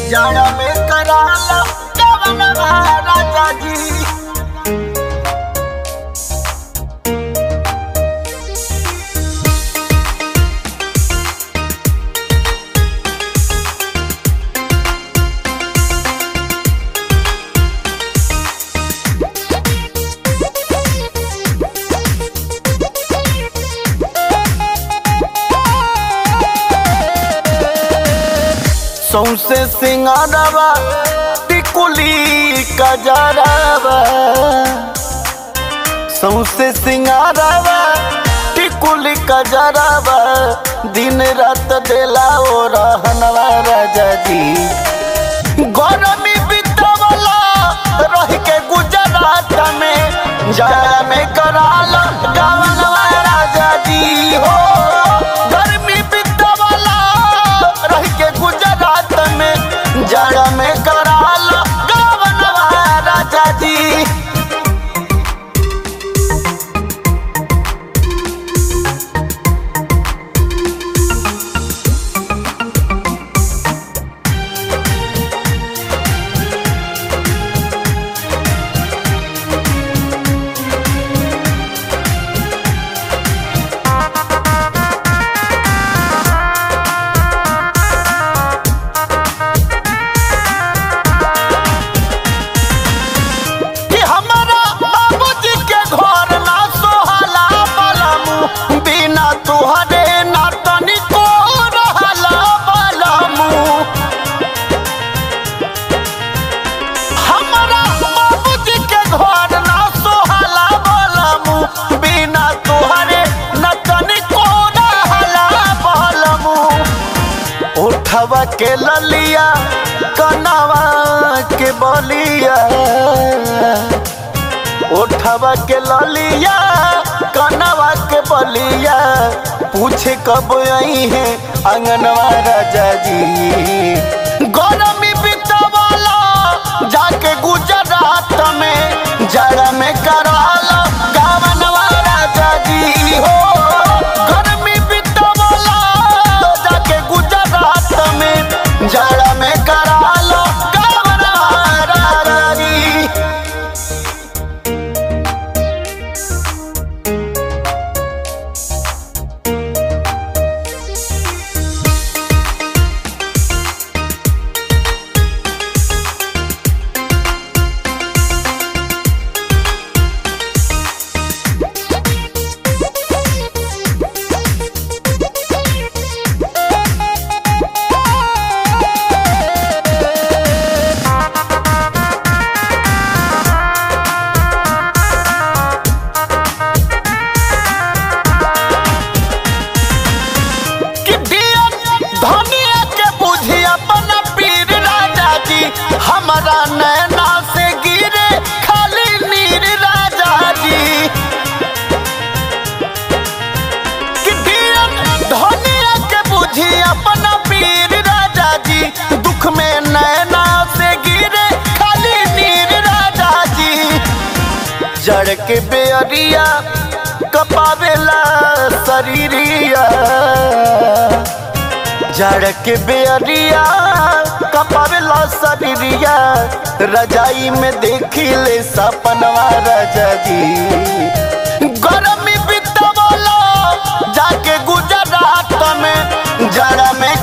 जाड़ा में कराला कवन राजा जी सौसे सिंगारवा टिकुली कजरवा सौसे सिंगारवा टिकुली कजरवा दिन रात देला ओ रहनवा राजा जी गरमी बितवला रह के गुजरात में जाड़ा में कराला गावनवा राजा जी हो गर्मी बितवला रह के गुजरात में जाड़ा में कराला गावनवा राजा जी कि हमारा बाबूजी के घर ना सोहला बलमु बिना तुहरे ना तनिको रहला बलमु हमारा बाबूजी के घर ना सोहला बलमु बिना तुहरे ना तनिको रहला बलमु उठवा के ललिया कनवा के बलिया उठवा के ललिया कनवा के बलिया पूछे कब आई है अंगनवा राजा जी गरमी बितवाला जाके गुजरात में जड़ में कराला गावनवा राजा जी हो गरमी बितवाला जाके गुजरात में जड़ में कराला गावनवा राजा जी कि दियन धनिया के बुझी अपना पीर राजा जी हमारा नैना से गिरे खाली नीर राजा जी कि दियन धनिया के बुझी अपना पीर राजा जी दुख में नैना से गिरे खाली नीर राजा जी जड़ के बेअरिया कपावेला शरीरिया जड़ के बेअरिया कपावेला शरीरिया रजाई में देखी ले सपनवा राजा जी गरमी बितवला जाके गुजरात में जड़ में